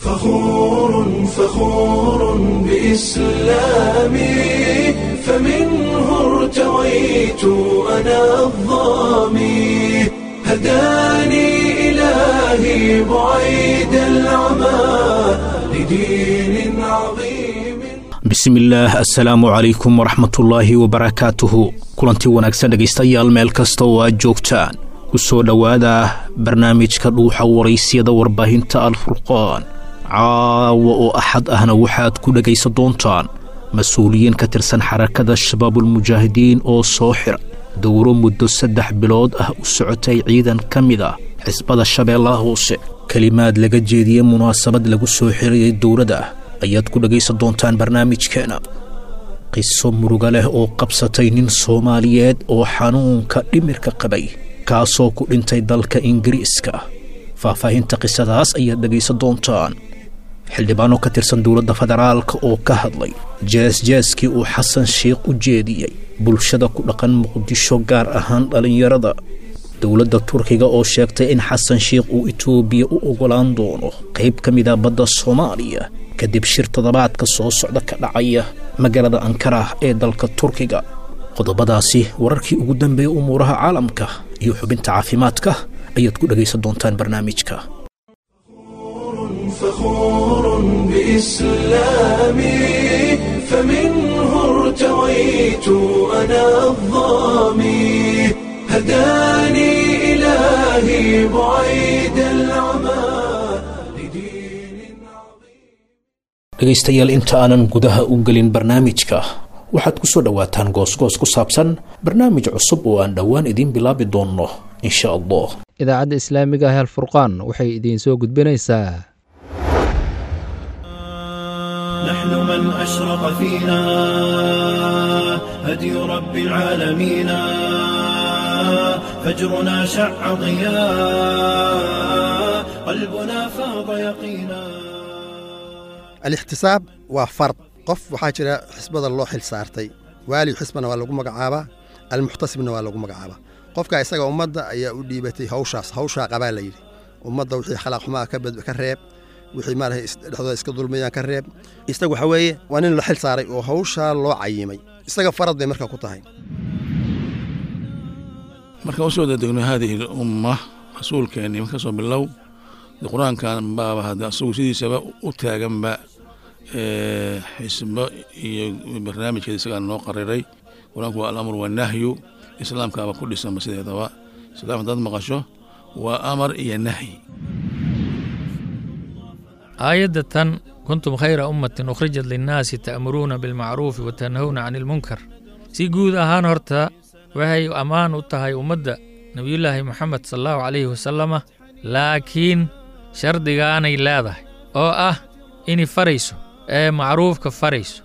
فخور فخور بإسلامي فمنه ارتويت أنا الظامي هداني إلهي بعيد العمى لدين عظيم bismillaah assalaamu calaykum waraxmatullaahi wabarakaatuhu kulantii wanaagsan dhegaystayaal meel kasta oo aad joogtaan ku soo dhowaada barnaamijka dhuuxa waraysyada warbaahinta alfurqaan caawa oo axad ahna waxaad ku dhegaysan doontaan mas-uuliyiin ka tirsan xarakada shabaabulmujaahidiin oo soo xira dowro muddo saddex bilood ah u socotay ciidan ka mid ah xisbada shabeellaha hoose kelimaad laga jeediyey munaasabad lagu soo xirayay dowladda ayaad ku dhegaysan doontaan barnaamijkeena qiso muruga leh oo qabsatay nin soomaaliyeed oo xanuunka dhimirka qabay kaasoo ku dhintay dalka ingiriiska faahfaahinta qisadaas ayaad dhegaysan doontaan xildhibaano ka tirsan dowladda federaalka oo ka hadlay jeesjeeskii uu xasan sheikh u jeediyey bulshada ku dhaqan muqdisho gaar ahaan dhallinyarada dowladda turkiga oo sheegtay in xasan sheikh uu itoobiya u ogolaan doono qayb ka mida badda soomaaliya kadib shir toddobaadka soo socda ka dhacaya magaalada ankara ee dalka turkiga qodobadaasi wararkii ugu dambeeyey umuuraha caalamka iyo xubinta caafimaadka ayaad ku dhegaysan doontaan barnaamijka فخور بإسلامي فمنه ارتويت أنا الظامي هداني إلهي بعيد العمى لدين عظيم dhegaystayaal inta aanan gudaha u gelin barnaamijka waxaad ku soo dhowaataan goosgoos ku saabsan barnaamij cusub oo aan dhowaan idiin bilaabi doonno insha allah idaacadda islaamiga ah alfurqaan waxay idiin soo gudbinaysaa نحن من أشرق فينا هدي رب العالمين فجرنا شع ضياء قلبنا فاض يقينا alixtisaab waa fard qof waxaa jira xisbada loo xil saartay waali xisbana waa lagu magacaabaa almuxtasibna waa lagu magacaabaa qofka isaga ummadda ayaa u dhiibatay hawshaas hawshaa qabaa la yidhi ummadda wixii khalaaq xumaa ka bad- ka reeb wixii maarata dhexdooda iska dulmayaan ka reeb isaga waxaa weeye waa nin la xil saaray oo hawshaa loo cayimay isaga farad bay marka ku tahay markaan usoo dadegno haadihi lumma rasuulkeenni marka soo bilow de qur-aankan baaba hadda asagu sidiisaba u taaganba ee, xisbo iyo barnaamijkeeda isagaa noo qariray qur-aanku waa alamr wanahyu islaamkaaba ku dhisanba sideedaba islaam haddaad maqasho waa amar iyo nahyi aayadda tan kuntum khayra ummatin ukhrijat linnaasi ta'muruuna bilmacruufi wa tanhawna cani ilmunkar si guud ahaan horta waxay ammaan u tahay ummadda nebiyullaahi moxamed sal allahu calayhi wasalama laakiin shardigaanay leedahay oo ah inay farayso ee macruufka farayso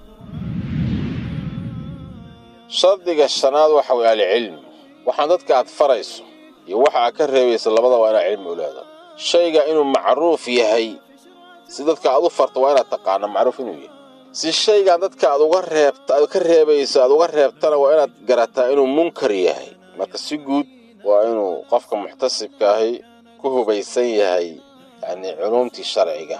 shardiga shanaad waxa weye alcilmi waxaan dadka aad farayso iyo waxa aad ka reebaysa labada waa inaad cilmi u leedahay shayga inuu macruuf yahay si dadka aad u farto waa inaad taqaano macruuf inuu yahay si shaygan dadka aad uga reebta aad ka reebayso aad uga reebtana waa inaad garataa inuu munkar yahay marka si guud waa inuu qofka muxtasibka ahi ku hubaysan yahay yacnii culuumtii sharciga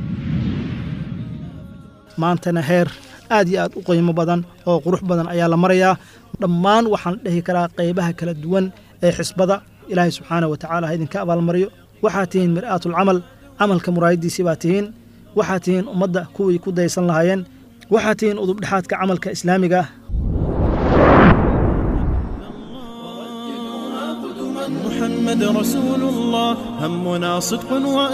maantana heer aad iyo aad u qiimo badan oo qurux badan ayaa la marayaa dhammaan waxaan dhihi karaa qaybaha kala duwan ee xisbada ilaahay subxaana wa tacaala ha idinka abaalmariyo waxaad tihiin mir'aatulcamal camalka muraayadiisii baa tihiin waxaad tihiin ummadda kuwii ku daysan lahaayeen waxaad tihiin udubdhexaadka camalka islaamiga ah محمد رسول الله همنا صدق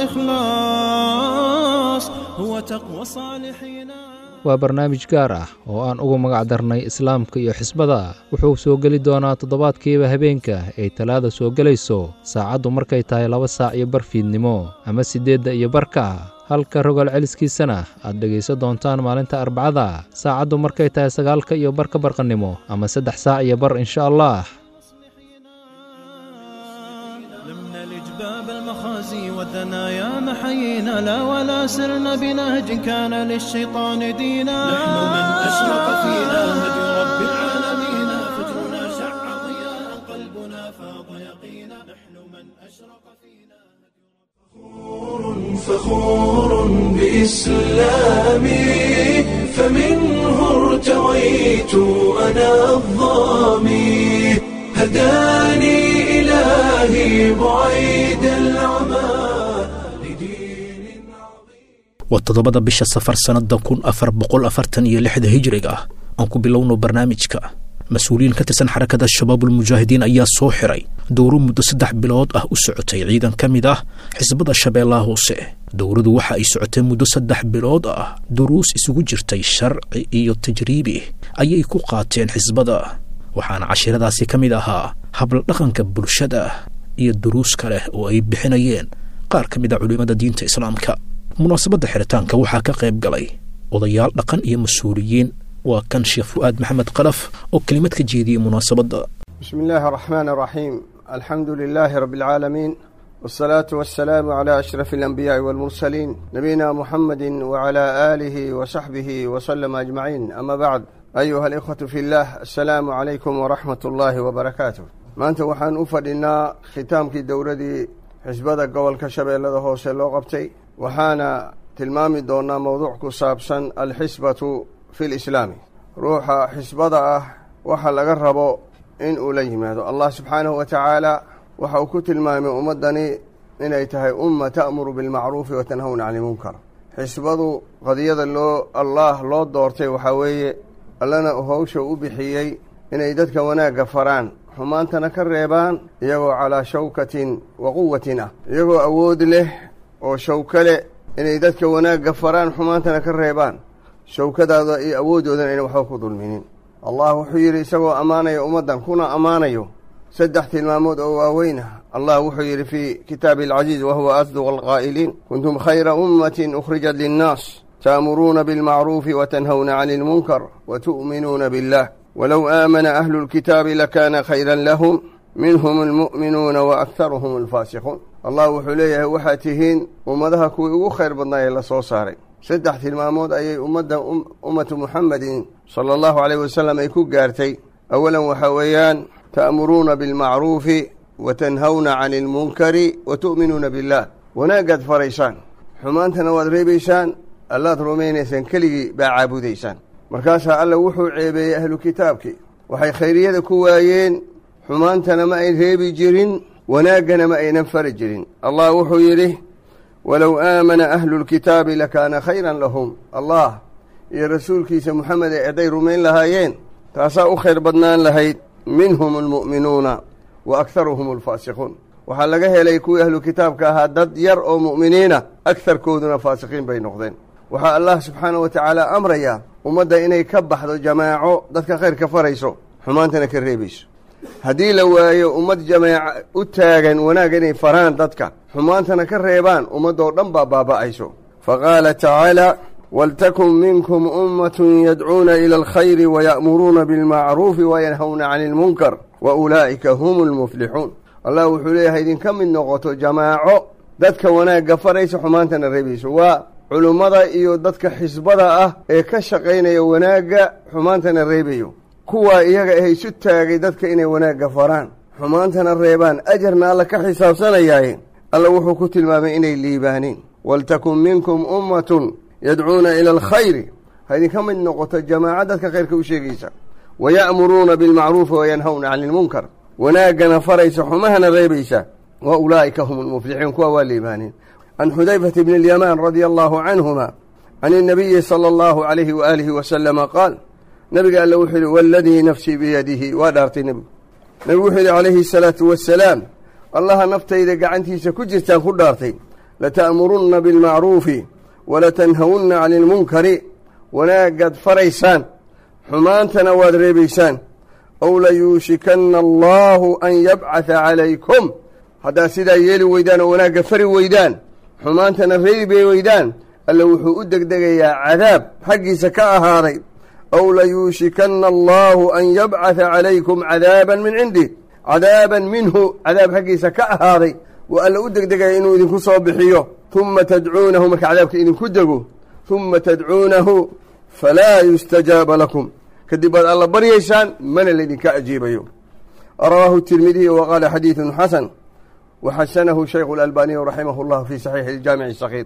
وإخلاص هو تقوى الصالحين waa barnaamij gaar ah oo aan ugu magac darnay islaamka iyo xisbada wuxuu soo geli doonaa toddobaadkiiba habeenka ay talaada soo gelayso saacaddu markay tahay laba saac iyo bar fiidnimo ama siddeedda iyo barka halka rogaal celiskiisana aad dhegaysan doontaan maalinta arbacada saacaddu markay tahay sagaalka iyo barka barqannimo ama saddex saac iyo bar insha allah لم نلج باب المخازي والثنايا محيينا لا ولا سرنا بنهج كان للشيطان دينا نحن من أشرق فينا هدي رب العالمين فجرنا شع ضياء قلبنا فاض يقينا نحن من أشرق فينا فخور بإسلامي فمنه ارتويت أنا الظامي هداني إلهي بعيد العمى لدين waa toddobada bisha safar sannada kun afar boqol afartan iyo lixda hijriga ah aan ku bilowno barnaamijka mas-uuliyiin ka tirsan xarakada shabaabulmujaahidiin ayaa soo xiray dowro muddo saddex bilood ah u socotay ciidan ka mid ah xisbada shabeellaha hoose dowradu waxa ay socotay muddo saddex bilood ah duruus isugu jirtay sharci iyo tajriibi ayay ku qaateen xisbada waxaana cashiradaasi ka mid ahaa habladhaqanka bulshada iyo duruus kale oo ay bixinayeen qaar ka mid a culimmada diinta islaamka munaasabadda xiritaanka waxaa ka qayb galay odayaal dhaqan iyo mas-uuliyiin waa kan sheekh fu'aad maxamed qalaf oo kelimad ka jeediyey munaasabadda بسم الله الرحمن الرحيم الحمد لله رب العالمين والصلاة والسلام على أشرف الأنبياء والمرسلين نبينا محمد وعلى آله وصحبه وسلم أجمعين أما بعد أيها الإخوة في الله السلام عليكم ورحمة الله وبركاته ما أنت وحان أفدنا ختام كي دورتي حزبada gobolka shabeellada hoose loo qabtay waxaana tilmaami doonaa mowduuc ku saabsan alxisbatu fi lislaami ruuxa xisbada ah waxa laga rabo in uu la yimaado allah subxaanahu wa tacaala waxa uu ku tilmaamay ummaddani inay tahay umma ta'muru bilmacruufi wa tanhawna cani ilmunkar xisbadu qadiyada loo allaah loo doortay waxaa weeye allana howsha u bixiyey inay dadka wanaagga faraan xumaantana ka reebaan iyagoo calaa shawkatin wa quwatin ah iyagoo awood leh oo shawko leh inay dadka wanaagga faraan xumaantana ka reebaan shawkadaada iyo awoodoodan ayna waxba ku dulminin allah wuxuu yidhi isagoo ammaanaya ummaddan kuna ammaanayo saddex tilmaamood oo waaweyn ah allah wuxuu yidhi fii kitaabi alcaziiz wa huwa asduq alqaa'iliin kuntum khayra ummatin ukhrijat linnaas ta'muruuna bilmacruufi wa tanhawna cani ilmunkar wa tu'minuuna billah walow aamana ahlu lkitaabi lakaana khayran lahum minhum almu'minuuna wa akharuhum alfaasiquun allah wuxuu leeyahay waxaad tihiin ummadaha kuwii ugu khayr badnaa ee la soo saaray saddex tilmaamood ayay ummadda ummatu muxamedin sala allahu calayh wasalam ay ku gaartay awalan waxaa weeyaan ta'muruuna bilmacruufi wa tanhawna cani ilmunkari wa tu'minuuna billah wanaagaad faraysaan xumaantana waad reebaysaan allaad rumaynaysaan keligii baa caabudaysaan markaasaa alla wuxuu ceebeeyey ahlu kitaabkii waxay khayriyada ku waayeen xumaantana ma ay reebi jirin wanaaggana ma aynan fari jirin allah wuxuu yidhi walow aamana ahlu lkitaabi lakaana khayran lahum allah iyo rasuulkiisa moxamed ee hadday rumayn lahaayeen taasaa u khayr badnaan lahayd minhum almu'minuuna wa akharuhum alfaasiquun waxaa laga helay kuwii ahlu kitaabka ahaa dad yar oo mu'miniina agharkooduna faasiqiin bay noqdeen waxaa allah subxaanahu wa tacaala amrayaa ummadda inay ka baxdo jamaaco dadka khayrka farayso xumaantana ka reebayso haddii la waayo ummad jamaaca u taagan wanaag inay faraan dadka xumaantana ka reebaan ummaddoo dhan baa baaba'ayso fa qaala tacaala waltakun minkum ummatun yadcuuna ila alkhayri waya'muruuna bilmacruufi wayanhawna cani ilmunkar wa ulaa'ika hum lmuflixuun allah wuxuu leeyahay idinka mid noqoto jamaaco dadka wanaagga faraysa xumaantana reebayso waa culummada iyo dadka xisbada ah ee ka shaqaynaya wanaagga xumaantana reebayo kuwaa iyaga ah isu taagay dadka inay wanaagga faraan xumaantana reebaan ajarna alla ka xisaabsanayaaye alla wuxuu ku tilmaamay inay liibaaneen waltakun minkum ummatun yadcuuna ila alkhayri ha idinka mid noqoto jamaaco dadka khayrka u sheegaysa waya'muruuna bilmacruufi wayanhawna cani ilmunkar wanaaggana faraysa xumahana reebaysa wa ulaa'ika hum lmuflixuun kuwa waa liibaaneen can xudayfata bni alyamaan radia allahu canhuma can inabiyi sala allahu calayhi waaalihi wasalama qaal nabiga alle wuxuu yidhi waaladii nafsii biyadihi waa dhaartay nebigu nebigu wuxuu yidhi calayhi asalaatu wassalaam allaha naftayda gacantiisa ku jirtaan ku dhaartay lata'murunna bilmacruufi walatanhawunna cani ilmunkari wanaagaad faraysaan xumaantana waad reebaysaan ow layuushikanna allaahu an yabcatha calaykum haddaad sidaa yeeli weydaan oo wanaagga fari weydaan xumaantana reebi weydaan alle wuxuu u degdegayaa cadaab xaggiisa ka ahaaday ow layuushikanna allaahu an yabcatha calaykum cadaaban min cindih cadaaban minhu cadaab xaggiisa ka ahaaday wa alla u degdegaya inuu idinku soo bixiyo humma tadcuunahu marka cadaabka idinku dego humma tadcuunahu falaa yustajaaba lakum kadib baad alla baryaysaan mana laydinka ajiibayo rawaahu tirmidiy wa qaala xadiidun xasan waxasanahu shaykhu اlalbaniyu raximah اllah fi saxiixi اljaamici sakiir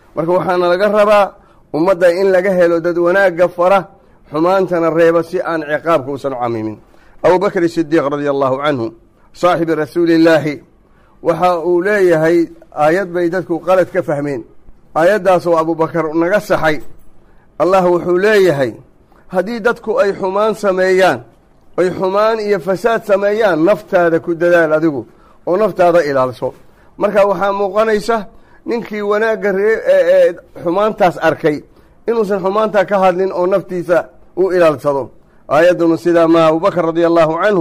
marka waxaana laga rabaa ummadda in laga helo dad wanaagga fara xumaantana reeba si aan ciqaabka uusan u camimin abubakr sidiiq radia allahu canhu saaxibi rasuulillaahi waxa uu leeyahay aayad bay dadku qalad ka fahmeen aayaddaasoo abubakar naga saxay allah wuxuu leeyahay haddii dadku ay xumaan sameeyaan ay xumaan iyo fasaad sameeyaan naftaada ku dadaal adigu oo naftaada ilaalso marka waxaa muuqanaysa ninkii wanaagga ree ee xumaantaas arkay inuusan xumaantaa ka hadlin oo naftiisa u ilaalsado aayadduna sidaa ma abubakar radia allahu canhu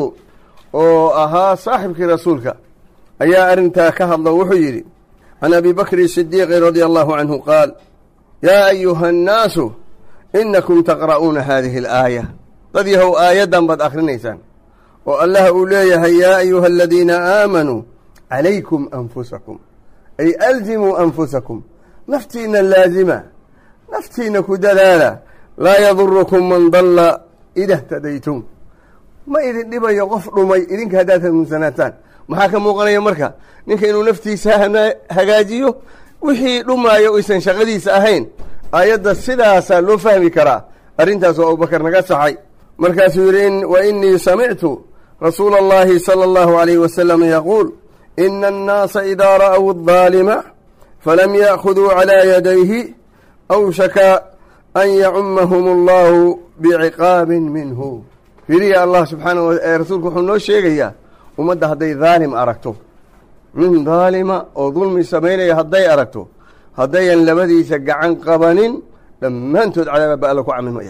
oo ahaa saaxibkii rasuulka ayaa arrintaa ka hadlo wuxuu yidhi can abi bakri sidiiqi radia allahu canhu qaal yaa ayuha annaasu inakum taqra'uuna haadihi alaaya dad yahow aayaddan baad akhrinaysaan oo allah uu leeyahay yaa ayuha aladiina aamanuu calaykum anfusakum ay alzimuu anfusakum naftiina laazima naftiina ku dadaala laa yadurukum man dalla ida htadaytum ma idin dhibayo qof dhumay idinka haddaad hanuunsanaataan maxaa ka muuqanaya marka ninka inuu naftiisa hagaajiyo wixii dhumaayo uysan shaqadiisa ahayn aayadda sidaasaa loo fahmi karaa arrintaas oo abubakar naga saxay markaasuu yidhi wa inii samictu rasuula allahi sala allahu alayh wasalam yaquul ina annaasa idaa ra'w adaalima falam ya'khuduu calaa yadayhi awshaka an yacumahum allahu biciqaabin minhu firiya allah subxaana ee rasuulku wuxuu noo sheegayaa ummadda hadday daalim aragto nin daalima oo dulmi samaynaya hadday aragto haddayan labadiisa gacan qabanin dhammaantood cadaaba ba alla ku camimaya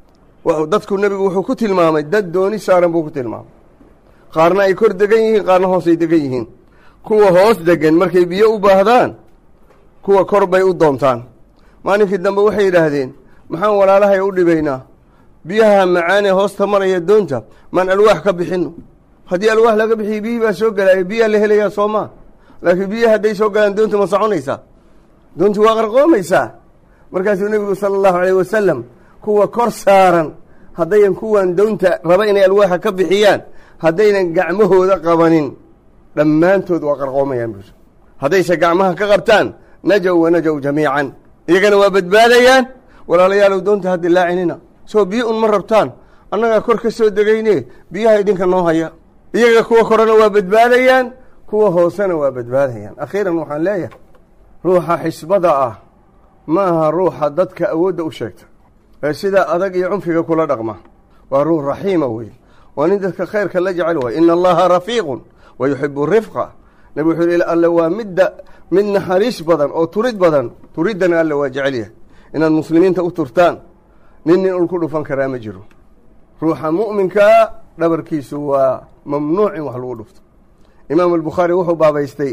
dadku nebigu wuxuu ku tilmaamay dad dooni saaran buu ku tilmaamay qaarna ay kor degan yihiin qaarna hoosay degan yihiin kuwa hoos degan markay biyo u baahdaan kuwa kor bay u doontaan maalinkii dambe waxay yidhaahdeen maxaan walaalahay u dhibaynaa biyaha macaanee hoosta maraya doonta maan alwaax ka bixino haddii alwaax laga bixiyo biyihii baa soo gelaya biyaa la helayaa soo maa laakiin biyaha hadday soo galaan doonta ma soconaysaa doonti waa qarqoomaysaa markaasuu nebigu sala allahu alayh wasalam kuwa kor saaran haddayan kuwan doonta raba inay alwaaxa ka bixiyaan haddaynan gacmahooda qabanin dhammaantood waa qarqoomayaan bus haddayse gacmaha ka qabtaan najow wa najow jamiican iyagana waa badbaadayaan walaalayaalow doonta ha dilaacinina soo biyo un ma rabtaan annagaa kor ka soo degayne biyaha idinka noo haya iyaga kuwa korena waa badbaadayaan kuwa hoosena waa badbaadayaan akhiiran waxaan leeyahay ruuxa xisbada ah ma aha ruuxa dadka awoodda u sheegta ee sida adag iyo cunfiga kula dhaqma waa ruux raxiima wey waa nin dadka khayrka la jecel waay ina allaha rafiiqun wa yuxibu rifqa nabi wuxuu yihi alle waa midda mid naxariis badan oo turid badan turiddana alle waa jecel yahay inaad muslimiinta u turtaan nin nin ul ku dhufan karaa ma jiro ruuxa mu'minkaa dhabarkiisu waa mamnuuc in wax lagu dhufto imaam albukhaari wuxuu baabaystay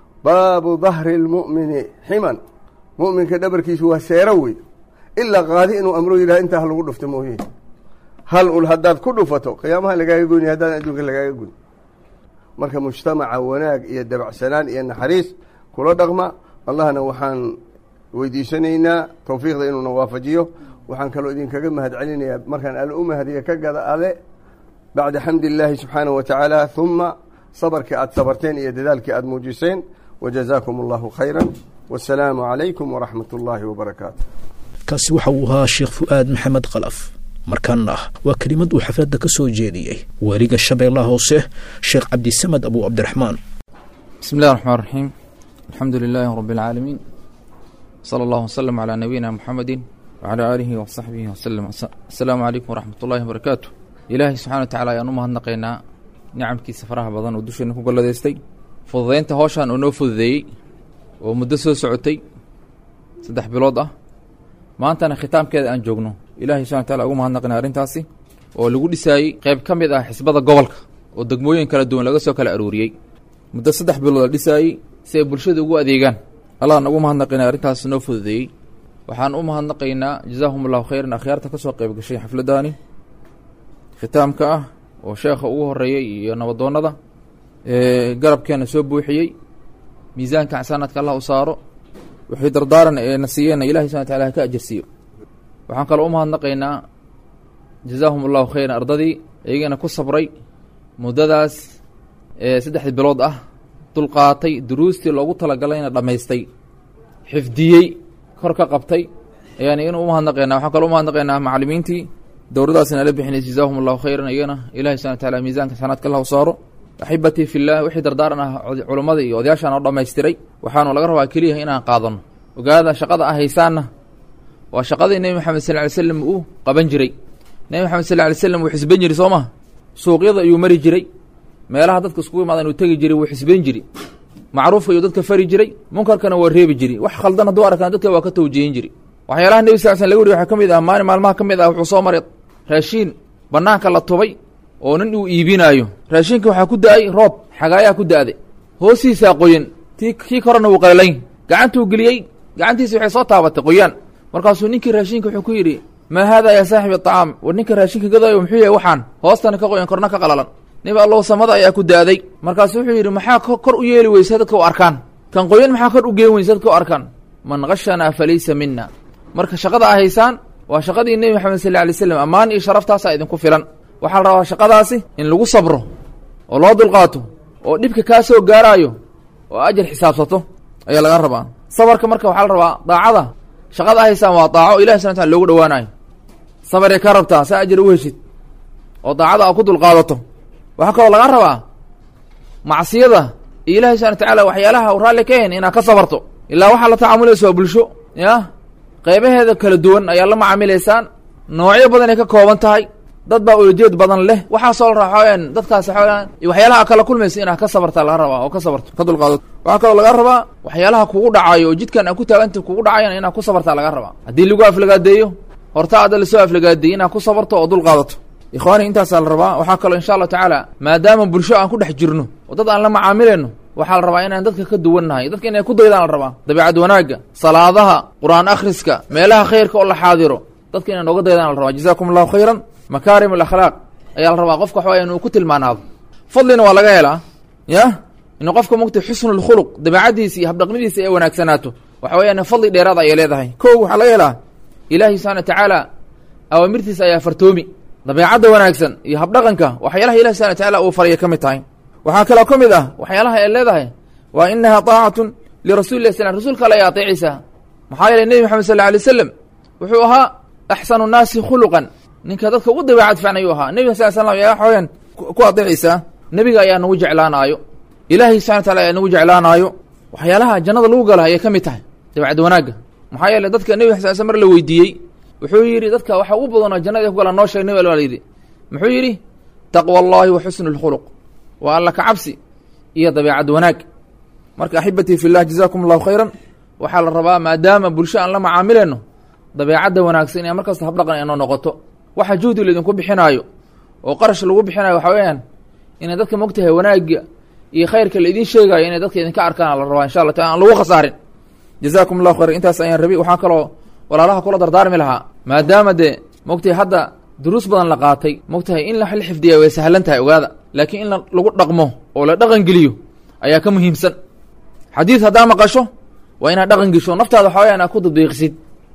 baabu dahri lmu'mini ximan mu'minka dhabarkiisu waa seero wey ilaa qaadi inuu amro yidhaha intaa ha lagu dhufto mooye hal ul haddaad ku dhufato qiyaamaha lagaaga goyni haddaan adduunka lagaaga goyn marka mujtamaca wanaag iyo dabacsanaan iyo naxariis kula dhaqma allahna waxaan weydiisanaynaa towfiiqda inuuna waafajiyo waxaan kaloo idinkaga mahad celinayaa markaan alle u mahadiya ka gada ale bacda xamdi illaahi subxaanahu wa tacaala huma sabarkii aada sabarteen iyo dadaalkii aada muujiseen wajazaakum allahu khayra wasalaamu calaykum waraxmat ullaahi wabarakaatu kaasi waxa uu ahaa sheekh fu'aad maxamed kalaf markaana waa kelimad uu xafladda ka soo jeediyey waaliga shabeellaha hoose sheekh cabdisamed abu cabdiraxmaan بسم الله الرحمن الرحيم الحمد لله رب العالمين صلى الله وسلم على نبينا محمد وعلى آله وصحبه وسلم السلام عليكم ورحمة الله وبركاته إلهي سبحانه وتعالى ayaan u mahadnaqaynaa nicamkiisa faraha badan oo dusheena ku galladaystay fududaynta howshaan oo noo fududeeyey oo muddo soo socotay saddex bilood ah maantana khitaamkeeda aan joogno ilahay subxana wataala ugu mahadnaqaynaa arrintaasi oo lagu dhisaayey qayb ka mid ah xisbada gobolka oo degmooyin kala duwan laga soo kala aruuriyey muddo saddex bilood la dhisaayey si ay bulshada ugu adeegaan allahan ugu mahadnaqaynaa arrintaas noo fududeeyey waxaan u mahadnaqaynaa jazaahum allahu khayran akhyaarta ka soo qayb gashay xafladdaani khitaamka ah oo sheekha ugu horeeyey iyo nabadoonnada garabkeena soo buuxiyey miisaanka xasaanaadka allah u saaro wixii dardaaran ee na siiyeenna ilahi subana wataala ha ka ajarsiiyo waxaan kaloo u mahadnaqaynaa jazaahum allahu khayran ardadii iyagana ku sabray muddadaas ee saddexdii bilood ah dulqaatay duruustii loogu talagalayna dhammaystay xifdiyey kor ka qabtay ayaan iyana umahadnaqaynaa waxaan kaloo umahadnaqaynaa macallimiintii dowradaasna ala bixinaysa jazaahum allahu khayran iyagana ilahi subxana wa taala miisaanka xasanaadka allah u saaro axibatii fillah wixii dardaaran ah culummada iyo odayaashaan oo dhammaystiray waxaanu laga rabaa keliya inaan qaadano ogaada shaqada ah haysaanna waa shaqadii nebi maxamed sal ly slam uu qaban jiray nebi maxamed sal ly slam wuu xisban jiri soo maha suuqyada ayuu mari jiray meelaha dadka iskugu imaadan uu tegi jiray wuu xisban jiri macruufka ayuu dadka fari jiray munkarkana waa reebi jiri wax khaldan hadduu arkaan dadka waa ka tawjihin jiri waxyaalaha nebi sal slam laga wariy waxaa ka mid ah maalin maalmaha ka mid ah wuxuu soo maray raashiin bannaanka la tubay oo nin uu iibinaayo raashinka waxaa ku da-ay roob xagaayaa ku da-day hoostiisaa qoyan ti kii korena wuu qalalayn gacantuu geliyey gacantiisi waxay soo taabatay qoyaan markaasuu ninkii raashinka wuxuu ku yidhi maa haada yaa saaxibi aطacaam war ninka raashinka gadaayo muxuu yahay waxaan hoostana ka qoyan korna ka qalalan nebi allow samada ayaa ku da-day markaasuu wuxuu yidhi maxaa kor u yeeli weysa dadka u arkaan kan qoyan maxaa kor u geen weysa dadka u arkaan man gashanaa falaysa mina marka shaqada a haysaan waa shaqadii nebi maxamed sal lay slam ammaan iyo sharaftaasaa idinku filan waxaa la rabaa shaqadaasi in lagu sabro oo loo dulqaato oo dhibka kaa soo gaaraayo oo ajar xisaabsato ayaa laga rabaa sabarka marka waxaa la rabaa daacada shaqada haysaan waa daaco ilahi subana tala loogu dhawaanayo sabaray ka rabtaa saa ajar u heshid oo daacada a ku dulqaadato waxaa kaloo laga rabaa macsiyada iyo ilahi subana watacaala waxyaalaha u raalli ka hen inaad ka sabarto ilaa waxaa la tacaamulaysa waa bulsho ya qaybaheeda kala duwan ayaa la macaamilaysaan noocyo badan ay ka kooban tahay dad baa ulajeed badan leh waxaasoo la raxooyaan dadkaasi xoolaan iyo waxyaalaha kala kulmaysa inaad ka sabartaa laga rabaa oo ka sabarto ka dulqaadato waxaa kaloo laga rabaa waxyaalaha kugu dhacayo oo jidkan aad ku taaganta kugu dhacayan inaad ku sabartaa laga rabaa haddii lagu aflagaadeeyo horta adda lasoo aflagaadeeyey inaad ku sabarto oo dulqaadato ikhwaani intaasaa la rabaa waxaa kaloo insha allahu tacaala maadaama bulsho aan ku dhex jirno oo dad aan la macaamilayno waxaa la rabaa inaan dadka ka duwannahay dadka inay ku daydaan la rabaa dabiicad wanaagga salaadaha qur-aan akhriska meelaha khayrka oo la xaadiro dadka inay nooga daydaan la rabaa jazakum allahu khayran makaarim alakhlaaq ayaa la rabaa qofka waxawaya inuu ku tilmaanaado fadlina waa laga helaa ya inuu qofka mugtay xusnu lkhuluq dabeicaddiisa iyo habdhaqnidiisa ay wanaagsanaato waxa weyaan fadli dheeraad ayay leedahay ko waxaa laga helaa ilaahi subxana wa tacaala awaamirtiisa ayaa fartoomi dabeecadda wanaagsan iyo habdhaqanka waxyaalaha ilahi subana wa tacaala uu faraya ka mid tahay waxaa kaloo ka mid ah waxyaalaha ay leedahay waa inaha taacatun lirasuli lah slam rasuulka alle ay ateecaysaa maxaa yeeley nebi maxamed sal lla alay slam wuxuu ahaa axsanu nnaasi khuluqan ninka dadka ugu dabeecad fiican ayuu ahaa nebiga sal slam ayaa waxaweyaan ku adeecaysaa nebiga ayaa nagu jeclaanaayo ilaahay subxana wataala ayaa nagu jeclaanaayo waxyaalaha jannada lagu gala ayay ka mid tahay dabeecad wanaagga maxaa yeeley dadka nebiga sal sl mar la weydiiyey wuxuu yidhi dadka waxa ugu badanoo jannada ku gala noo sheeg nebi al yidhi muxuu yidhi taqwa allahi wa xusnu lkhuluq waa alla ka cabsi iyo dabeecad wanaag marka axibatii fi llah jazakum allahu khayran waxaa la rabaa maadaama bulsho aan la macaamilayno dabeecadda wanaagsan inay markasta habdhaqan inoo noqoto waxa juhdi laydinku bixinaayo oo qarash lagu bixinayo waxa weeyaan inay dadka mogtahay wanaagga iyo khayrka laidin sheegayo inay dadka idinka arkaan la rabaa insha allah taala aan lagu khasaarin jazakum allahu khayran intaas ayaan rabi waxaa kaloo walaalaha kula dardaarmi lahaa maadaama dee mogtahay hadda duruus badan la qaatay mogtahay in la xifdiya way sahlan tahay ogaada laakiin in lagu dhaqmo oo la dhaqan geliyo ayaa ka muhiimsan xadiid haddaa maqasho waa inaad dhaqan gesho naftaada waxa wayaan aad ku tadbiiqisid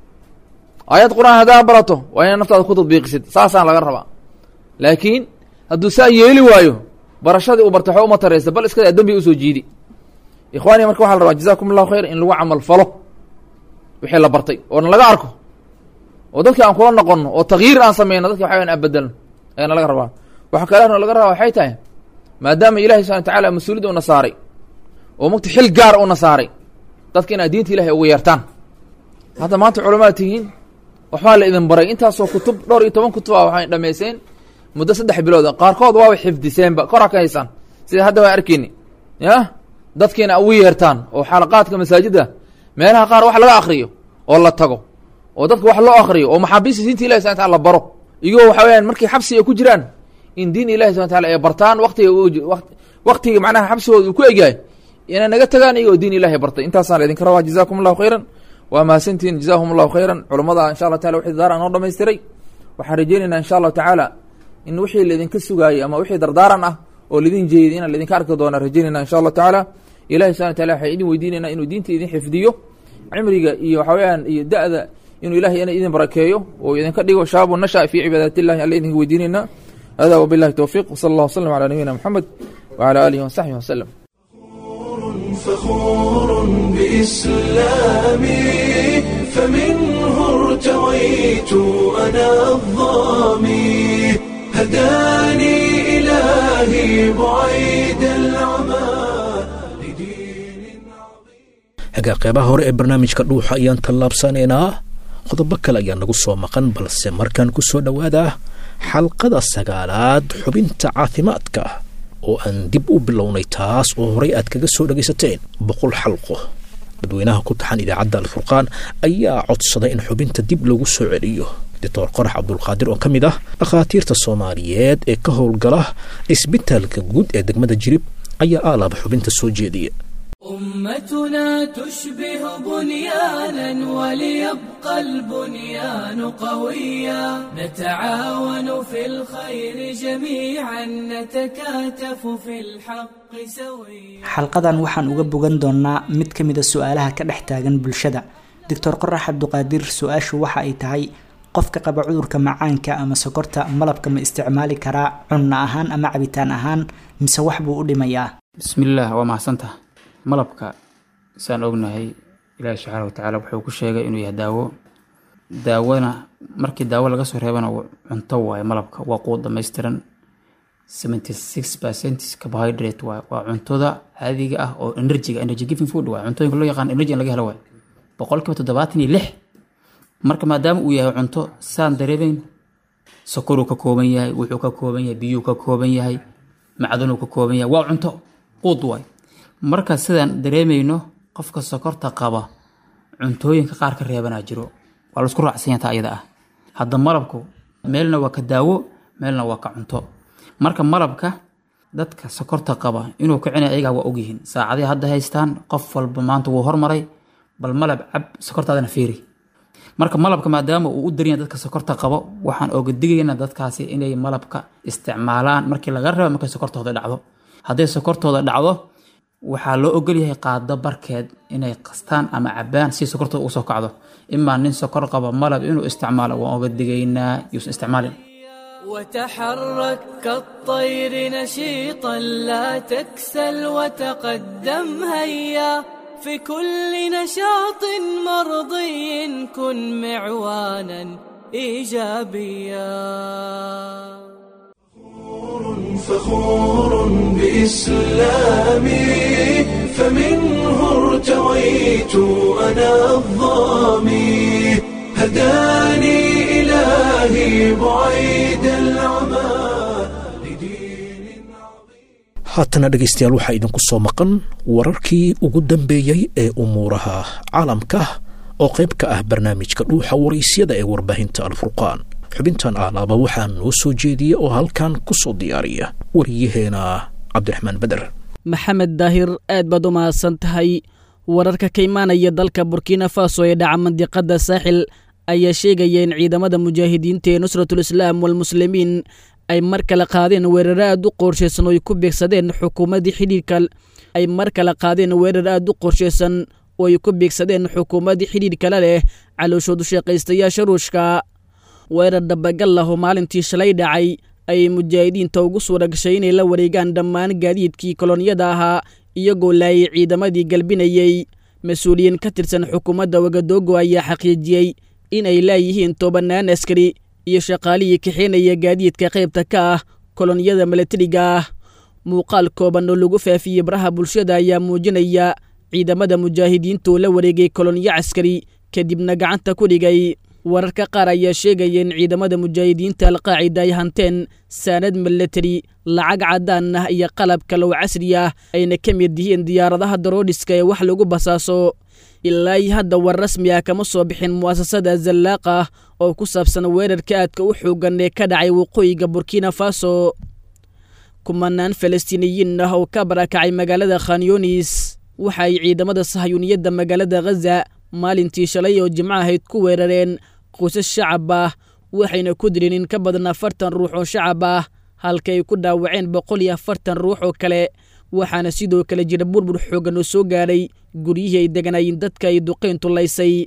aayad qur-aan haddaa barato waa inaad naftaada ku tadbiiqisid saasaan laga rabaa laakiin hadduu saa yeeli waayo barashadii uu bartay waxba uma taraysa bal iskadaa dembi usoo jiidi ikhwaani marka waxa la rabaa jazakum allahu khayr in lagu camal falo wixii la bartay oona laga arko oo dadka aan kula noqono oo takyiir aan sameyno dadka waxa wayan aan bedelno ayaana laga rabaa waxa kale laga rabaa waxay tahay maadaama ilahi subana watacaala mas-uuliyadda una saaray oo mugta xil gaar una saaray dadka inaad diinta ilahay ugu yeertaan hadda maanta culamaad tihiin waxbaa la idin baray intaasoo kutub dhowr iyo toban kutub a waxay dhamayseen muddo saddex bilood qaarkood waaba xifdiseenba koraa ka haysaan sida hadda waa arkeyni ya dadkiina ugu yeertaan oo xalaqaadka masaajidda meelaha qaar wax laga akriyo oo la tago oo dadka wax loo akriyo oo maxaabiista diinta ilahi subana tala la baro iyagoo waxa weyaan markii xabsi ay ku jiraan in diin ilahi subana taala ay bartaan watiga waktiga macnaha xabsigooda uu ku egyahay inay naga tagaan iyagoo diin ilahi bartay intaasaan la idinka rabaa jazakum allahu khayran waa mahadsantihin jazahum allahu khayran culamada insha allah taala wixii dardaaran noo dhamaystiray waxaan rajeynaynaa insha allahu tacaala in wixii laydinka sugaayey ama wixii dardaaran ah oo laidin jeeday inaan laydinka arki doona rajeynayna insha allahu tacaala ilahi subana wataala waxaan idin weydiinaynaa inuu diinta idin xifdiyo cimriga iyo waxa weyaan iyo da-da inuu ilahay ina idin barakeeyo oo idinka dhigo shaabu nasha fi cibaadaat illahi alla idinka weydiinaynaa hada wabillahi towfiq wsala allah waslm ala nabiyina moxamed wala alihi wasaxbihi waslem فخور بإسلامي فمنه ارتويت أنا الظامي هداني إلهي بعيد العمى hagaa qeybaha hore ee barnaamijka dhuuxa ayaan tallaabsanaynaa qodobo kale ayaa nagu soo maqan balse markaan ku soo dhowaada xalqada sagaalaad xubinta caafimaadka oo aan dib u bilownay taas oo horey aad kaga soo dhagaysateen boqol xalqo dadweynaha ku taxan idaacadda alfurqaan ayaa codsaday in xubinta dib lagu soo celiyo doctor qorax cabdulqaadir oo ka mid ah dhakhaatiirta soomaaliyeed ee ka howlgala cisbitaalka guud ee degmada jirib ayaa aalaaba xubinta soo jeediya أمتنا تشبه بنيانا وليبقى البنيان قويا نتعاون في الخير جميعا نتكاتف في الحق سويا xalqadan waxaan uga bogan doonnaa mid ka mid a su-aalaha ka dhex taagan bulshada doctor qorax cabduqaadir su-aashu waxa ay tahay qofka qaba cudurka macaanka ama sokorta malabka ma isticmaali karaa cunno ahaan ama cabitaan ahaan mise wax buu u dhimayaa bismillaah waa mahadsantaha malabka saan ognahay ilaahi subxaana watacaala wuxuu ku sheegay inuu yahay daawo daawona markii daawo laga soo reebana cunto waaye malabka waa quud dhammaystiran seventy six percent carbohydrate waaye waa cuntoda caadiga ah oo energyga energy giving food waaye cuntooyinka loo yaqaan energy in laga helo waaye boqolkiiba toddobaatan iyo lix marka maadaama uu yahay cunto saan dareemayn sokoruu ka kooban yahay wuxuu ka kooban yahay biyuu ka kooban yahay macdanuu ka kooban yahay waa cunto quud waaye marka sidaan dareemayno qofka sokorta qaba cuntooyinka qaar ka reebanaa jiro waa laisku raacsanyataa ayada ah hadda malabku meelna waa ka daawo meelna waa ka cunto marka malabka dadka sokorta qaba inuu kicinay ayagaa waa ogyihiin saacadii hadda haystaan qof walba maanta wuu hormaray bal malab cab sokortaadana fiiri marka malabka maadaama uu u daryaya dadka sokorta qabo waxaan oga digaynaa dadkaasi inay malabka isticmaalaan markii laga rabo markay sokortooda dhacdo hadday sokortooda dhacdo waxaa loo ogolyahay qaado barkeed inay qastaan ama cabaan si sokortooda ugu soo kacdo imaa nin sokor qaba malab inuu isticmaalo waan oga digaynaa yuusan isticmaalin وتحرك كالطير نشيطا لا تكسل وتقدم هيا في كل نشاط مرضي كن معوانا ايجابيا فخور بإسلامي فمنه ارتويت أنا الظامي هداني إلهي بعيد العمى haatana dhegaystayaal waxaa idinku soo maqan wararkii ugu dambeeyey ee umuuraha caalamka oo qayb ka ah barnaamijka dhuuxa waraysyada ee warbaahinta alfurqaan xubintan aalaaba waxaa noo soo jeediya oo halkan ku soo diyaariya wariyaheena cabdiraxmaan beder maxamed daahir aad baad u mahadsan tahay wararka ka imaanaya dalka burkina faso ee dhaca mandiqadda saaxil ayaa sheegaya in ciidamada mujaahidiinta ee nusratul islaam walmuslimiin ay mar kale qaadeen weeraro aad u qorshaysan oo ay ku beegsadeen xukuumaddii xidhiirka ay mar kale qaadeen weerar aad u qorshaysan oo ay ku beegsadeen xukuumaddii xidhiirkala leh calooshoodu shaqaystayaasha ruushka weerar dabagal ah oo maalintii shalay dhacay ayay mujaahidiinta ugu suura gashay inay la wareegaan dhammaan gaadiidkii kolonyada ahaa iyagoo laayay ciidamadii galbinayey mas-uuliyiin ka tirsan xukuumadda wagadogo ayaa xaqiijiyey in ay laayihiin tobannaan askari iyo shaqaalihii kaxeenaya gaadiidka qaybta ka ah kolonyada milatariga ah muuqaal kooban oo lagu faafiyey baraha bulshada ayaa muujinaya ciidamada mujaahidiinta oo la wareegay kolonyo caskari kadibna gacanta ku dhigay wararka qaar ayaa sheegaya in ciidamada mujaahidiinta alqaacida ay hanteen saanad milatari lacag caddaan ah iyo qalab kalow casri ah ayna ka mid yihiin diyaaradaha daroodhiska ee wax lagu basaaso ilaa iyo hadda war rasmi ah kama soo bixin mu'asasada zallaaq ah oo ku saabsan weerarka aadka u xoogan ee ka dhacay waqooyiga burkina faso kumanaan falastiiniyiin ah oo ka barakacay magaalada khanyunis waxa ay ciidamada sahayuuniyadda magaalada khaza maalintii shalay oo jimco ahayd ku weerareen qoysas shacab ah waxayna ku dileen in ka badan afartan ruux oo shacab ah halka ay ku dhaawaceen boqol iyo afartan ruux oo kale waxaana sidoo kale jira burbur xooggan oo soo gaadhay guryihii ay deganaayeen dadka ay duqayntu laysay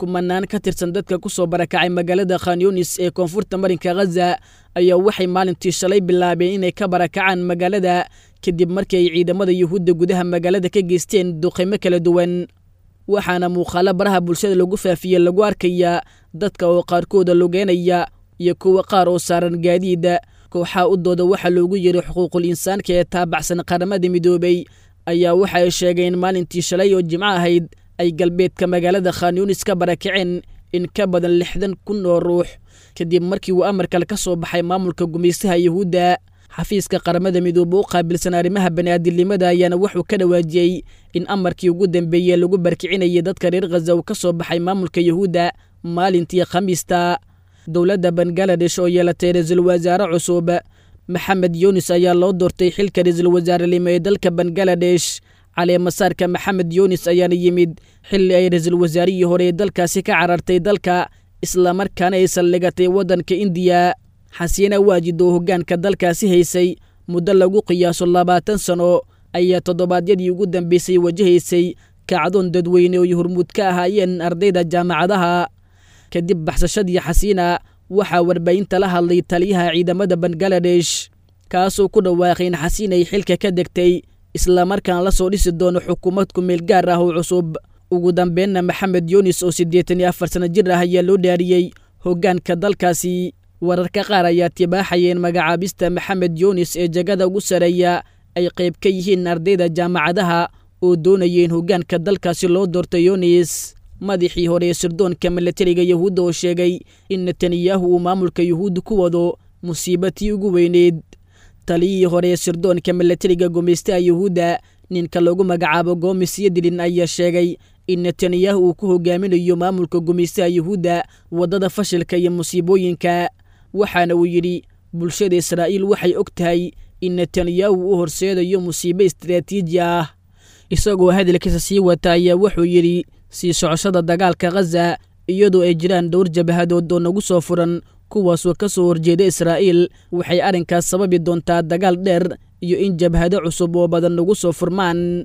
kumanaan ka tirsan dadka ku soo barakacay magaalada khanyunis ee koonfurta marinka khaza ayaa waxay maalintii shalay bilaabeen inay ka barakacaan magaalada kadib markii ay ciidamada yuhuudda gudaha magaalada ka geysteen duqaymo kala duwan waxaana muuqaalo baraha bulshada lagu faafiyey lagu arkayaa dadka oo qaarkooda lugeynaya iyo kuwa qaar oo saaran gaadiida kooxaha u dooda waxaa loogu yiri xuquuqul insaanka ee taabacsan qaramada midoobay ayaa waxa ay sheegeen maalintii shalay oo jimco ahayd ay galbeedka magaalada khanyunis ka barakaceen in ka badan lixdan kun oo ruux kadib markii uu amarkale ka soo baxay maamulka gumaystaha yuhuudda xafiiska qaramada midoobe u qaabilsan arrimaha bani'aadilnimada ayaana wuxuu ka dhawaajiyey in amarkii ugu dambeeyey lagu barkicinayay dadka reer khaza uu ka soo baxay maamulka yuhuudda maalintii khamiista dowladda bangaladesh oo yeelatay ra-iisul wasaare cusub maxamed yunis ayaa loo doortay xilka ra-iisul wasaarelimo ee dalka bangaladesh caleemasaarka maxamed yunis ayaana yimid xilli ay ra-iisul wasaarihii hore ee dalkaasi ka carartay dalka islamarkaana ay saldhigatay waddanka indiya xasiina waajid oo hoggaanka dalkaasi haysay muddo lagu qiyaaso labaatan sano ayaa toddobaadyadii ugu dambeysay wajahaysay kacdoon dadweyne oo hormuud ka ahaayeen ardayda jaamacadaha kadib baxsashadii xasiina waxaa warbaahinta la hadlay taliyaha ciidamada bangaladesh kaasoo ku dhawaaqay in xasiin ay xilka ka degtay islamarkaana la soo dhisi doono xukuumad kumeel gaar ah oo cusub ugu dambeenna maxamed yunis oo siddeetan iyo afar sano jir ah ayaa loo dhaariyey hoggaanka dalkaasi wararka qaar ayaa tibaaxayeen magacaabista maxamed yunis ee jagada ugu sareeya ay qayb ka yihiin ardayda jaamacadaha oo doonayeen hoggaanka dalkaasi loo doorto yunis madaxii hore ee sirdoonka milatariga yuhuudda oo sheegay in netanyahu uu maamulka yuhuudda ku wado musiibatii ugu weyneyd taliyihii hore ee sirdoonka milatariga gumaystaha yuhuudda ninka lagu magacaabo gomis yadilin ayaa sheegay in netanyahu uu ku hogaaminayo maamulka gumaystaha yuhuudda waddada fashilka iyo musiibooyinka waxaana uu yidhi bulshada israa'iil waxay og tahay in netanyahu u horseedayo musiibo istaraatiiji ah isagoo hadalkiisa sii wata ayaa wuxuu yidhi sii socoshada dagaalka khaza iyadoo ay jiraan dhowr jabahadood oo nagu soo furan kuwaasoo ka soo horjeeda israa'iil waxay arrinkaas sababi doontaa dagaal dheer iyo in jabhado cusub oo badan nagu soo furmaan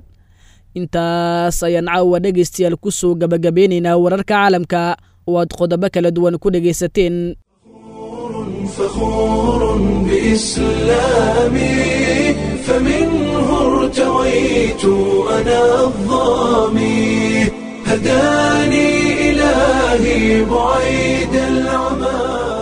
intaas ayaan caawa dhegaystayaal ku soo gabagabeynaynaa wararka caalamka oo aad qodobo kala duwan ku dhegaysateen فخور بإسلامي فمنه ارتويت أنا الظامي هداني إلهي بعيد العمى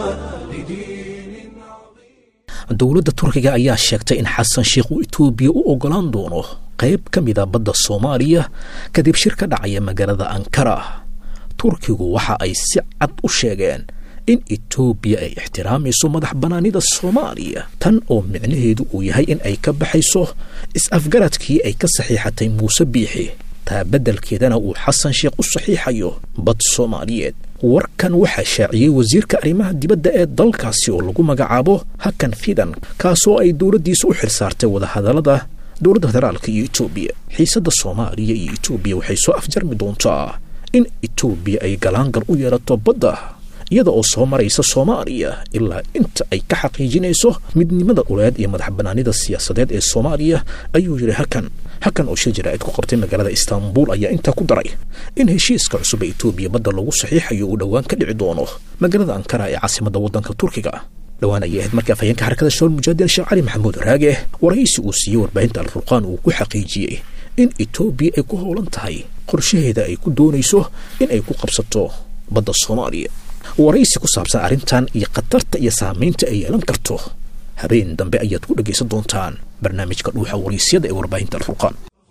dowladda turkiga ayaa sheegtay in xasan sheikh uu etoobiya u ogolaan doono qayb ka mida badda soomaaliya kadib shir ka dhacaya magaalada ankara turkigu waxa ay si cad u sheegeen in etoobiya ay ixtiraamayso madax bannaanida soomaaliya tan oo micnaheedu uu yahay in ay ka baxayso is-afgaradkii ay ka saxiixatay muuse biixi taa beddelkeedana uu xasan sheekh u saxiixayo bad soomaaliyeed warkan waxaa shaaciyey wasiirka arrimaha dibadda ee dalkaasi oo lagu magacaabo hakan fidan kaasoo ay dowladdiisa u xilsaartay wadahadallada dowladda federaalka iyo etoobiya xiisadda soomaaliya iyo etoobiya waxay soo afjarmi doontaa in etoobiya ay galaangal u yeelato badda iyada oo soo maraysa soomaaliya ilaa inta ay ka xaqiijinayso midnimada uleed iyo madax bannaanida siyaasadeed ee soomaaliya ayuu yidhi hakan hakan oo shir jaraa'id ku qabtay magaalada istaanbul ayaa intaa ku daray in heshiiska cusub ee etoobiya badda lagu saxiixayo uu dhowaan ka dhici doono magaalada ankara ee caasimadda waddanka turkiga dhowaan ayay ahayd markii afhayeenka xarakada shawl mujaahidin sheekh cali maxamuud raage waraysi uu siiyey warbaahinta alfurqaan uu ku xaqiijiyey in etoobiya ay ku howlan tahay qorshaheeda ay ku doonayso in ay ku qabsato badda soomaaliya waraysi ku saabsan arrintan iyo khatarta iyo saamaynta ay yeelan karto habeen dambe ayaad ku dhegaysan doontaan barnaamijka dhuuxa waraysyada ee warbaahinta alfurqaan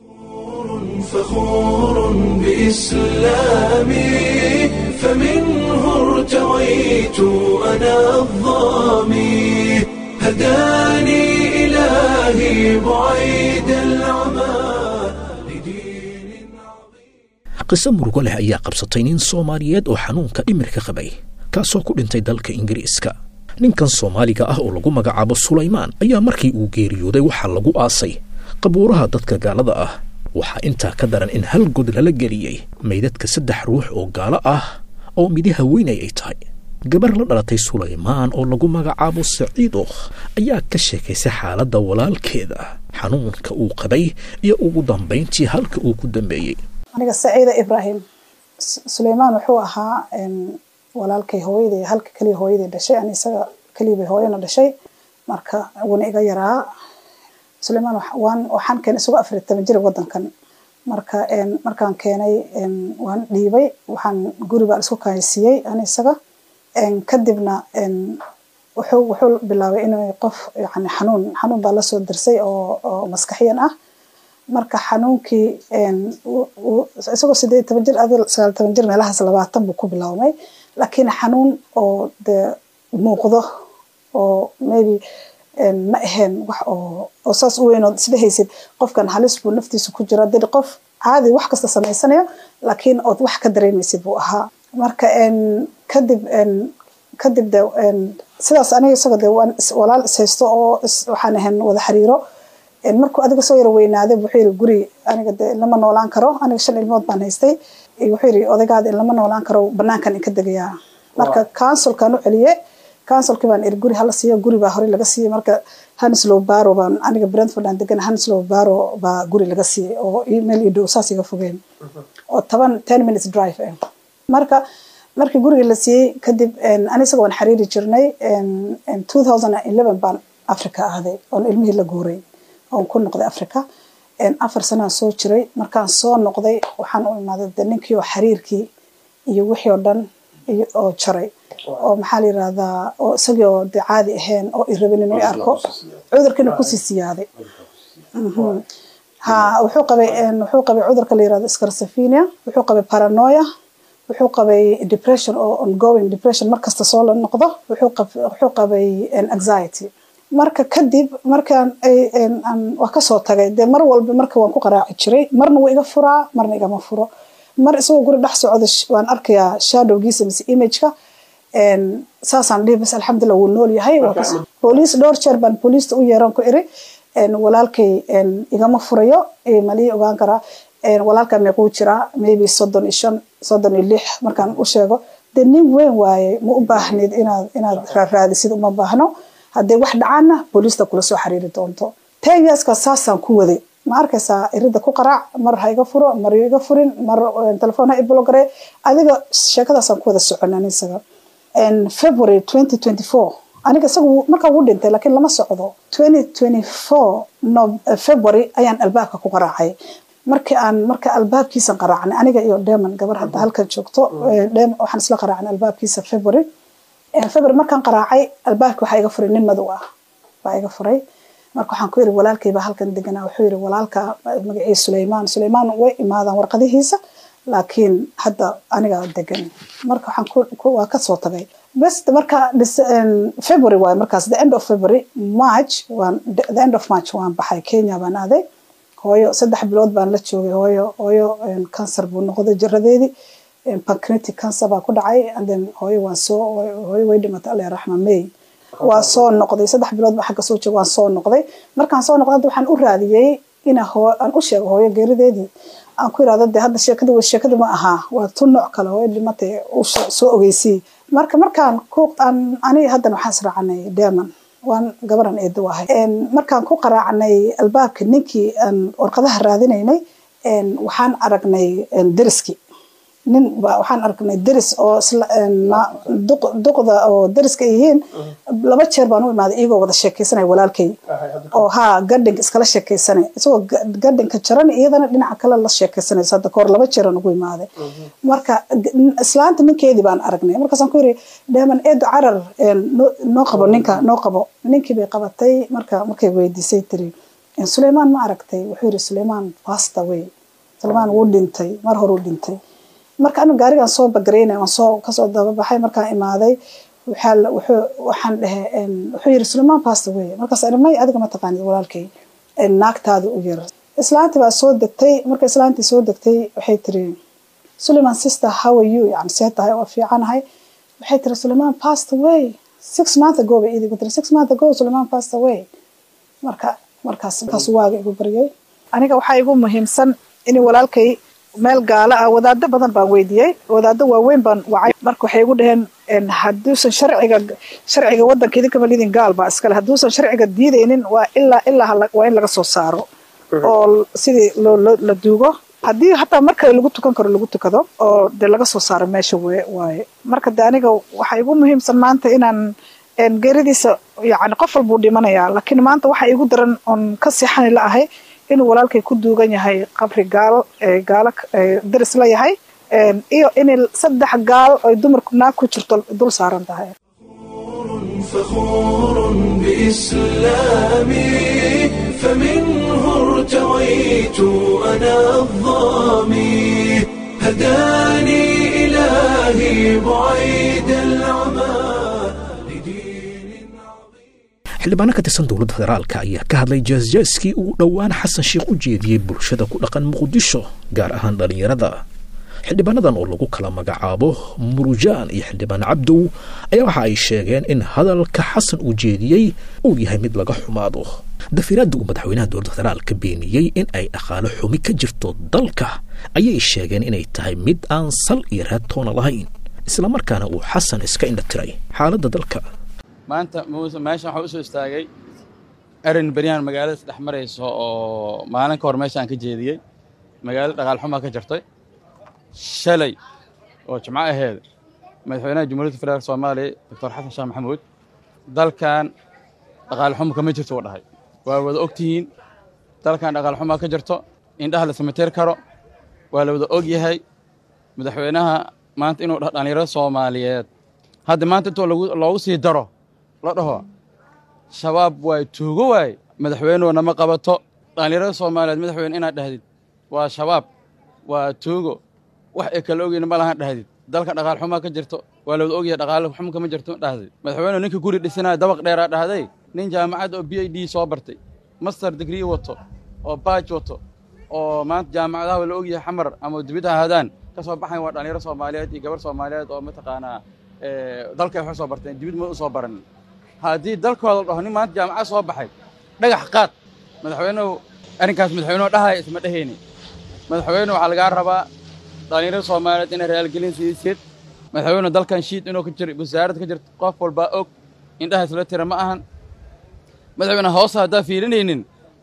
فخور بإسلامي فمنه ارتويت أنا الظامي هداني إلهي بعيد العمى qiso murugo leh ayaa qabsatay nin soomaaliyeed oo xanuunka dhimirka qabay kaasoo ku dhintay dalka ingiriiska ninkan soomaaliga ah oo lagu magacaabo sulaymaan ayaa markii uu geeriyooday waxaa lagu aasay qabuuraha dadka gaalada ah waxaa intaa ka daran in hal god lala geliyey maydadka saddex ruux oo gaalo ah oo midi haweenay ay tahay gabar la dhalatay sulaymaan oo lagu magacaabo saciido ayaa ka sheekaysay xaaladda walaalkeeda xanuunka uu qabay iyo ugu dambayntii halka uu ku dambeeyey aniga saciida ibraahim suleymaan wuxuu ahaa walaalkay hooyaday halka keliya hooyaday dhashay ani isaga keliya bay hooyana dhashay marka wuuna iga yaraa suleymaan waan waxaan keenay isagoo afar iyo toban jir wadankan marka markaan keenay waan dhiibay waxaan guri baan isku kaaysiiyey ani isaga kadibna wuxuu wuxuu bilaabay inuu qof yani xanuun xanuun baa lasoo dirsay oo oo maskaxiyan ah marka xanuunkii isagoo sideed toban jir adi sagaal toban jir meelahaas labaatan buu ku bilaabmay laakiin xanuun oo dee muuqdo oo maybe ma ahayn wax oo oo saas u weyn oo isdhehaysid qofkan halis buu naftiisa ku jira dad qof caadi wax kasta samaysanayo laakiin ood wax ka dareemaysid buu ahaa marka kadib kadib de sidaas aniga isaga de waan walaal ishaysto oo waxaan ahayn wada xiriiro markuu adiga soo yara weynaaday wuxuu yiri guri aniga de lama noolaan karo aniga shan ilmood baan haystay wuxuu yiri odaygaada in lama noolaan karo banaankan inka degayaa marka councilkan u celiye councilkii baan iri guri hala siiyo guri baa horey laga siiyey marka hanslow baro baan aniga brentford aan degan hanslow baro baa guri laga siiyey oo meel ii dhow saas iga fogeen oo toban ten minutes drive eh marka markii guriga la siiyey kadib ani isaga waan xiriiri jirnay two thousand and eleven baan africa aaday oon ilmihii la guuray oon ku noqday africa afar sanaan soo jiray markaan soo noqday waxaan u imaaday de ninkii oo xiriirkii iyo wixii oo dhan oo jaray oo maxaa la yirahdaa oo isagii oo de caadi ahayn oo i rabin inuu i arko cudurkiina kusii siyaaday ha wuxuu qabay wuxuu qabay cudurka la yirahdo scarsafinia wuxuu qabay paranoia wuxuu qabay depression oo ongoing depression markasta soo la noqdo wuxuu qabay anxiety marka kadib markaan waa kasoo tagay dee mar walba marka waan ku qaraaci jiray marna wuu iga furaa marna igama furo mar isagoo guri dhex socda waan arkayaa shadowgiisa mise imageka saasaan dhihi bas alxamdulillah wuu nool yahay booliis dhowr jeer baan booliista u yeeran ku iri walaalkay igama furayo malii ogaan karaa walaalkaa meequu jiraa maybe soddon iyo shan soddon iyo lix markaan u sheego dee nin weyn waaye ma u baahnid inaad inaad raaraadisid uma baahno haddee wax dhacaana booliista kula soo xiriiri doonto ten yearska saasaan ku waday ma arkaysaa irida ku qaraac mar ha iga furo mar iga furin mar telefoon ha iblogare adiga sheekadaasaan ku wada soconaan isaga february twenty twenty four aniga isagu markaa wuu dhintay laakiin lama socdo twenty twenty four no february ayaan albaabka ku qaraacay markii aan marka albaabkiisan qaraacnay aniga iyo demon gabar hadda halkan joogto waxaan isla qaraacnay albaabkiisa february february markaan qaraacay albaabki waxaa iga furay nin madow ah baa iga furay marka waxaan ku yiri walaalkay baa halkan deganaa wuxuu yiri walaalka magaciisa suleymaan suleymaan way imaadaan warqadihiisa laakiin hadda aniga degan marka waxaan waa kasoo tagay bes marka february waaye markaas the end of february march waan the end of march waan baxay kenya baan aaday hooyo saddex bilood baan la joogay hooyo hooyo cancer buu noqday jiradeedii pancreatic cancer baa ku dhacay and then hooyo waan soo hooyo way dhimatay alla raxma may waa soo noqday saddex bilood baa xagga soo joogay waan soo noqday markaan soo noqday hadda waxaan u raadiyey ina hoo aan u sheego hooyo geerideedii aan ku irahdo dee hadda sheekada wa sheekada ma ahaa waa tu nooc kale hooyo dhimatay soo ogeysii marka markaan ku aan aniga haddana waxaan israacanay deman waan gabaran eedo ahay markaan ku qaraacnay albaabka ninkii aan warqadaha raadinaynay waxaan aragnay deriskii nin waxaan aragnay deris oo duqda oo deriska yihiin laba jeer baan u imaaday iyagoo wada sheekeysanaya walaalkay oo haa gadhinka iskala sheekeysanay isagoo gadhinka jaran iyadana dhinaca kale la sheekeysanayso hadda kahor laba jeeraan ugu imaaday marka islaanta ninkeedii baan aragnay markaasaan ku yiri dheeman eedo carar noo qabo ninka noo qabo ninkii bay qabatay marka markay weydiisay tiri suleymaan ma aragtay wuxuu yiri suleymaan pasta way suleymaan wuu dhintay mar horuu dhintay marka anigu gaarigaan soo bagareynay waan soo kasoo dababaxay markaan imaaday waxaan dhehe wuxuu yiri suleymaan pasta wey markaas ani may adiga ma taqaanid walaalkay naagtaada u yir islaantii baa soo degtay marka islaantii soo degtay waxay tiri suleyman sister how are you yani see tahay waa fiicanahay waxay tiri suleyman past away six month ago bay idigu tiri six month ago suleyman past away marka markaas markaas waaga igu baryay aniga waxaa igu muhiimsan in walaalkay meel gaalo ah wadaado badan baan weydiiyey wadaado waaweyn baan wacay marka waxay igu dhaheen hadduusan sharciga sharciga wadanka idinka malidin gaal baa iskale hadduusan sharciga diidaynin waa ilaa ilaa waa in laga soo saaro oo sidii la duugo haddii hataa mar kale lagu tukan karo lagu tukado oo dee laga soo saaro meesha we waaye marka de aniga waxaa igu muhiimsan maanta inaan geeridiisa yani qof walbuu dhimanayaa laakiin maanta waxaa igu daran oon ka seexani la ahay inuu walaalkay ku duugan yahay qabri gaal gaalo daris la yahay iyo in saddex gaal oy dumarku naag ku jirto dul saaran tahay فخور بإسلامي فمنه ارتويت أنا الظامي هداني إلهي بعيد العمى xildhibaano ka tirsan dowladda federaalka ayaa ka hadlay jaasjaaskii uu dhowaan xasan sheikh u jeediyey bulshada ku dhaqan muqdisho gaar ahaan dhallinyarada xildhibaanadan oo lagu kala magacaabo murujaan iyo xildhibaan cabdow ayaa waxa ay sheegeen in hadalka xasan uu jeediyey uu yahay mid laga xumaado dafiraadda uu madaxweynaha dowladda federaalka beeniyey in ay dhaqaalo xumi ka jirto dalka ayay sheegeen inay tahay mid aan sal iyo raadtoona lahayn islamarkaana uu xasan iska indha tiray xaaladda dalka maanta muuse meeshan waxaa u soo istaagay erin beryahan magaalada isdhex marayso oo maalin ka hor meeshaan ka jeediyey magaalada dhaqaal xumaa ka jirtay shalay oo jimco aheed madaxweynaha jumhuuriyadda federaalk soomaaliya doctor xasan sheekh maxamuud dalkan dhaqaal xumo kama jirto uu dhahay waa wada og tihiin dalkan dhaqaal xumaa ka jirto indhaha la samateer karo waa la wada og yahay madaxweynaha maanta inuu dhaho dhallinyarada soomaaliyeed hadda maanta intoo loogu sii daro la dhaho shabaab waay tuugo waay madaxweynuhu nama qabato dhallinyarada soomaaliyeed madaxweyne inaad dhahdid waa shabaab waa tuugo wax ay kala ogeyna ma lahan dhahdid dalka dhaqaal xumaa ka jirto waa lawada ogyahay dhaqaale xumo kama jirto dhahdid madaxweynuhu ninka guri dhisanaya dabaq dheeraa dhahday nin jaamacad oo b i d soo bartay master degree wato oo baaj wato oo maanta jaamacadaha la ogyahay xamar ama dibid ha ahaadaan ka soo baxayn waa dhallinyaro soomaaliyeed iyo gabar soomaaliyeed oo mataqaanaa dalkay wax soo barteen dibid ma u soo baranin haddii dalkooda la dhaho nin maanta jaamacad soo baxay dhagax qaad madaxweynuhu arrinkaas madaxweynuhu dhahaya isma dhehayni madaxweyne waxaa lagaa rabaa dhallinyarada soomaaliyeed inay raalgelin siisid madaxweynuhu dalkan shiid inuu ka jiro wasaarad ka jirto qof walbaa og indhaha isla tira ma ahan madaxweyne hoosa haddaa fiirinaynin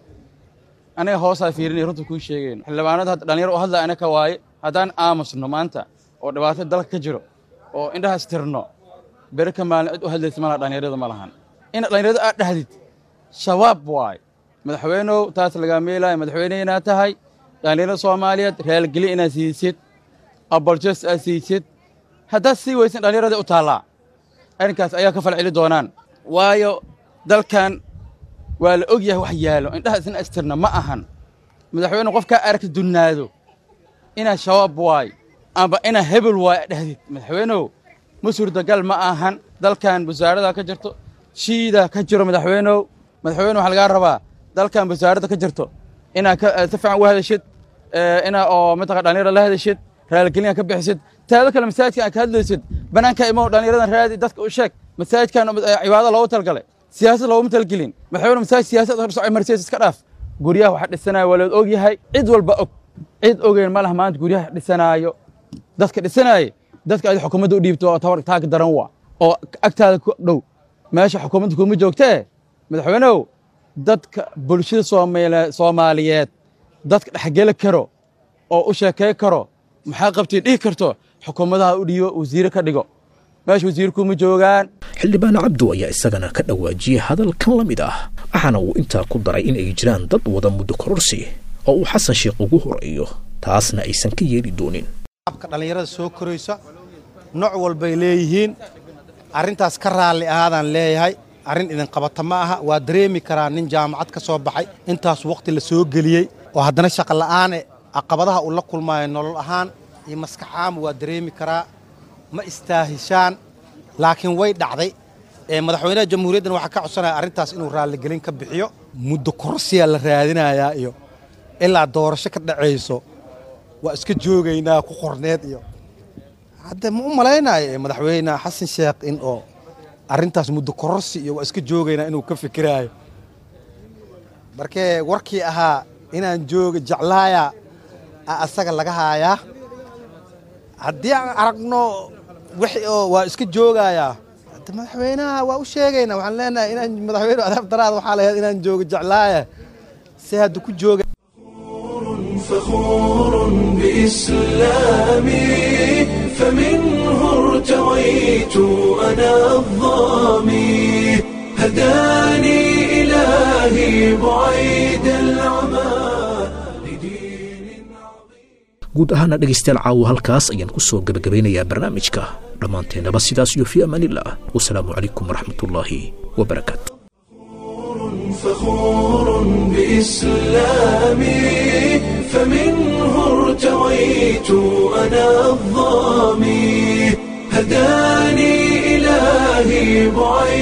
aniga hoosaa fiirinay runta kuu sheegayn xildhibaanada hadda dhallinyaro u hadlaya anaka waaye haddaan aamusno maanta oo dhibaato dalka ka jiro oo indhahaas tirno beri ka maalin cid u hadlaysa malaha dhallinyarada ma lahan in dhallinyarada aad dhahdid shabaab waay madaxweynow taas lagaa meelaayo madaxweyne inaad tahay dhallinyarada soomaaliyeed raalgelin inaad siisid aboljes aad siisid haddaad sii weysan dhallinyarada u taallaa arrinkaas ayaa ka falceli doonaan waayo dalkan waa la og yahay wax yaalo indhaha isna astirna ma ahan madaxweyne qofkaa aragta dunnaado inaad shabaab waay amba inaad hebel waay dhahdid madaxweynow ma suurtagal ma ahan dalkan wasaaradaa ka jirto shiida ka jiro madaxweynow madaxweyne waxaa lagaa rabaa dalkan wasaaradda ka jirto inaad si fiican u hadashid inaa oo mataqa dhallinyarada la hadashid raalgelin ka bixisid taado kale masaajidka aad ka hadlaysid banaanka imow dhallinyaradan raadi dadka u sheeg masaajidkan cibaado loogu talgalay siyaasad looguma talgelin madaxweyne masaajid siyaasad horsoco marsiis iska dhaaf guryaha waxa dhisanaya waa lood og yahay cid walba og cid ogeyn ma laha maanta guryaha dhisanaayo dadka dhisanaaye dadka aad xukuumadda u dhiibto oo tabar taag daran waa oo agtaada ku dhow meesha xukuumadda kuma joogtee madaxweynehu dadka bulshada soomaaliyeed dadka dhexgeli karo oo u sheekay karo maxaa qabtay dhihi karto xukuumadaha u dhiibo wasiire ka dhigo meesha wasiirkuma joogaan xildhibaan cabdu ayaa isagana ka dhawaajiyey hadalkan la mid ah waxaana uu intaa ku daray in ay jiraan dad wada muddo kororsi oo uu xasan sheekh ugu horeeyo taasna aysan ka yeeli doonin abka dhallinyarada soo koraysa nooc walbay leeyihiin arrintaas ka raalli ahaadaan leeyahay arrin idin qabata ma aha waa dareemi karaa nin jaamacad ka soo baxay intaas waqti la soo geliyey oo haddana shaqa la'aane caqabadaha uu la kulmaayo nolol ahaan iyo maskaxaama waa dareemi karaa ma istaahishaan laakiin way dhacday madaxweynaha jamhuuriyaddan waxaa ka codsanaya arrintaas inuu raalligelin ka bixiyo muddo korsiyaa la raadinayaa iyo ilaa doorasho ka dhacayso waa iska joogaynaa ku qorneed iyo hadde ma u malaynayo madaxweyne xasan sheekh in oo arrintaas muddo kororsi iyo waa iska joogaynaa inuu ka fikiraayo markee warkii ahaa inaan jooga jeclaaya asaga laga haayaa haddii aan aragno wix oo waa iska joogayaa hadde madaxweynaha waa u sheegaynaa waxaan leenahay inaan madaxweyne adaab daraad waxaa lahayd inaan jooga jeclaaya si hadda ku jooga فخور بإسلامي فمنه ارتويت أنا الظامي هداني إلهي بعيد العمى guud ahaana dhegaystayaal caawo halkaas ayaan ku soo gebagabaynayaa barnaamijka dhammaanteennaba sidaas iyo fii amaanillah wasalaamu calaykum waraxmatullaahi wabarakaatu فخور بإسلامي فمنه ارتويت أنا الظامي هداني إلهي بعيد